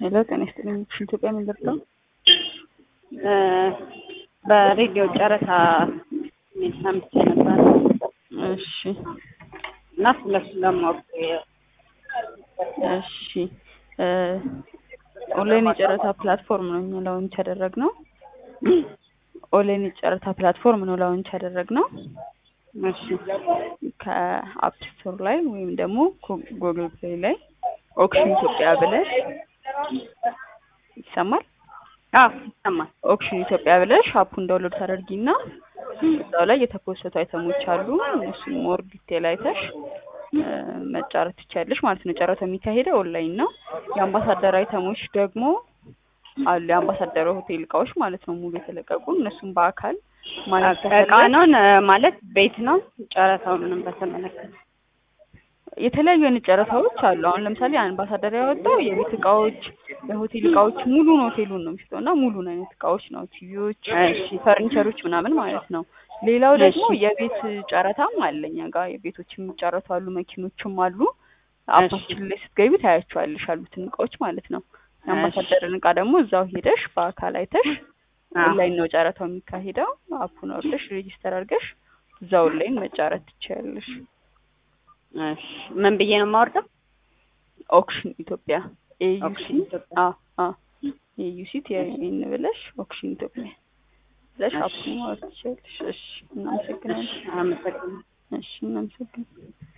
ሄሎ ጤና ይስጥልኝ። ኢትዮጵያ ምን ልርዳው? በሬዲዮ ጨረታ ሚል ሰምቼ ነበር እሺ እና ስለሱ ለማወቅ እሺ ኦንላይን የጨረታ ፕላትፎርም ነው እኛ ላውንች ያደረግነው። ኦንላይን የጨረታ ፕላትፎርም ነው ላውንች ያደረግነው እሺ ከአፕ ስቶር ላይ ወይም ደግሞ ጉግል ፕሌይ ላይ ኦክሽን ኢትዮጵያ ብለሽ ይሰማል? አዎ ይሰማል። ኦክሽን ኢትዮጵያ ብለሽ አፑን ዳውንሎድ ታደርጊና እዛው ላይ የተፖሰቱ አይተሞች አሉ። እነሱን ሞር ዲቴል አይተሽ መጫረት ትችያለሽ ማለት ነው። ጨረታው የሚካሄደው ኦንላይን ነው። የአምባሳደር አይተሞች ደግሞ አሉ። የአምባሳደር ሆቴል እቃዎች ማለት ነው ሙሉ የተለቀቁ እነሱም በአካል ማለት እቃ ነው ማለት ቤት ነው ጨረታው ምንም በተመለከተ የተለያዩ አይነት ጨረታዎች አሉ። አሁን ለምሳሌ አምባሳደር ያወጣው የቤት እቃዎች፣ የሆቴል እቃዎች ሙሉን ሆቴሉን ነው የሚሰጠው እና ሙሉን አይነት እቃዎች ነው ቲቪዎች፣ ፈርኒቸሮች ምናምን ማለት ነው። ሌላው ደግሞ የቤት ጨረታም አለ እኛ ጋር የቤቶች የሚጨረቱ አሉ፣ መኪኖችም አሉ። አፓችን ላይ ስትገቢ ታያቸዋለሽ ያሉትን እቃዎች ማለት ነው። የአምባሳደርን እቃ ደግሞ እዛው ሄደሽ በአካል አይተሽ ኦንላይን ነው ጨረታው የሚካሄደው። አፑን አውርደሽ ሬጂስተር አድርገሽ እዛ ኦንላይን መጫረት ትችያለሽ። እሺ ምን ብዬ ነው የማወርደው? ኦክሽን ኢትዮጵያ ኤዩሲ አ አ ኤዩሲ ቲአይኤን ብለሽ ኦክሽን ኢትዮጵያ ብለሽ አፑን ማውረድ ትችያለሽ። እሺ እናመሰግናለን። አመሰግናለሁ። እሺ እናመሰግናለን።